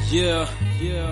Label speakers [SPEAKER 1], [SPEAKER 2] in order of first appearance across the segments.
[SPEAKER 1] Yeah, yeah.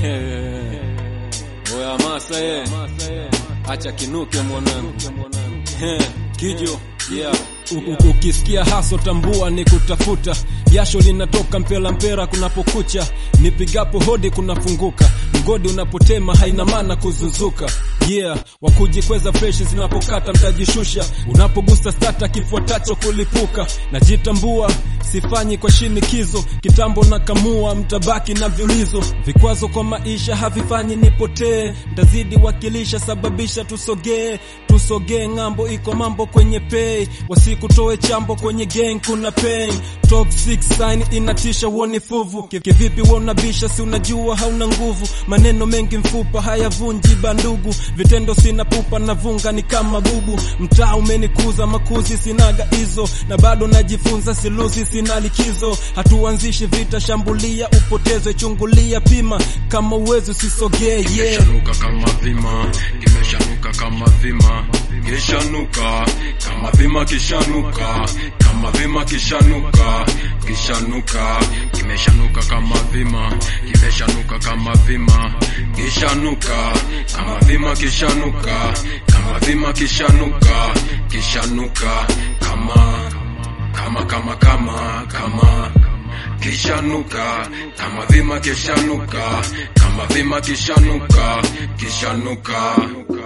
[SPEAKER 1] Oya masa ye. Acha kinuke mwanangu. Eh, Kijo. Yeah.
[SPEAKER 2] U- u- Ukisikia haso tambua ni kutafuta, jasho linatoka mpela mpera kunapokucha, nipigapo hodi kunafunguka, mgodi unapotema haina maana kuzunzuka. Yeah, wakujikweza freshi zinapokata mtajishusha, unapogusa stata kifuatacho kulipuka. Najitambua sifanyi kwa shinikizo, kitambo na kamua, mtabaki na viulizo. Vikwazo kwa maisha havifanyi nipotee, ntazidi wakilisha, sababisha tusogee, tusogee ng'ambo, iko mambo kwenye pay, wasikutoe chambo kwenye gang, kuna pain toxic sign inatisha, uoni fuvu Ki- kivipi wonabisha, si unajua hauna nguvu, maneno mengi mfupa hayavunji bandugu, vitendo sina pupa na vunga ni kama bubu, mtaa umenikuza makuzi, sinaga hizo na bado najifunza, siluzi sina likizo, hatuanzishi vita, shambulia upotezwe, chungulia, pima kama uwezo usisogee, yeah.
[SPEAKER 3] Kimeshanuka kama vima, kimeshanuka kama vima, kishanuka kama vima, kishanuka kama vima, kishanuka kishanuka, kimeshanuka kama vima, kimeshanuka kama vima, kishanuka kama vima, kishanuka kama vima, kishanuka kishanuka kama kama kama kama kama kishanuka kama vima kishanuka kama vima kishanuka kishanuka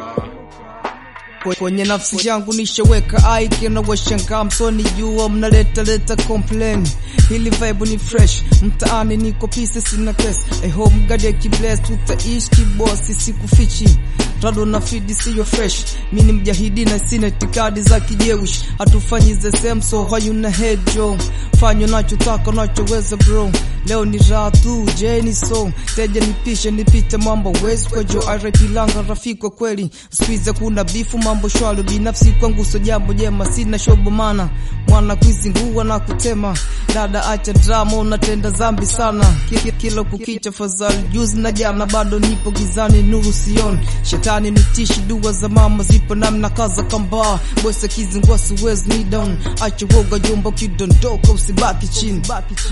[SPEAKER 4] Kwe- kwenye nafsi yangu nishaweka ike na washangaa msoni jua mnaleta leta complain hili vibe ni fresh mtaani niko pise sina kesi I hope God ya kibless tutaishi kibosi sikufichi rado na fidi siyo fresh mi ni mjahidi na sina itikadi za kijeushi hatufanyi the same so hayuna head jo fanya unachotaka unachoweza bro leo ni raha tu jeni so teja nipishe nipite mambo wezi kwa jo RIP langa rafiki wa kweli spiza kuna bifu mambo shwalo binafsi kwangu so jambo jema sina shobo mana mwana kuizingua na kutema dada acha drama unatenda zambi sana Ki- ki- kila kukicha fadhali juzi na jana bado nipo gizani nuru sioni shetani nitishi dua za mama zipo namna kaza kambaa bwese kizingua siwezi ni down acha woga jomba kidondoka usibaki chini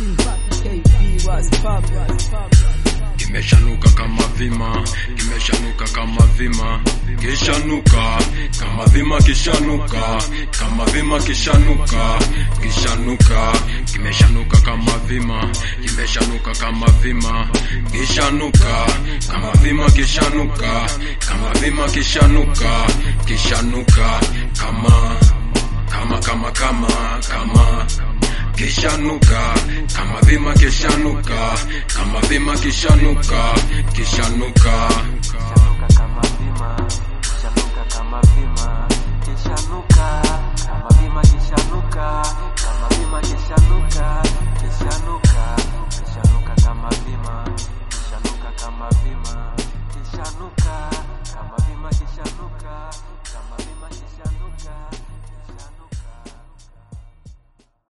[SPEAKER 4] KB, rise, pop, rise, pop.
[SPEAKER 3] kimeshanuka kama vima kimeshanuka kama vima kishanuka kama vima kishanuka kama vima kishanuka kishanuka kimeshanuka kama vima kimeshanuka kama vima kishanuka kama vima kishanuka kama vima kishanuka kishanuka kama kama kama kama kama kishanuka kama vima kishanuka kama vima kishanuka kishanuka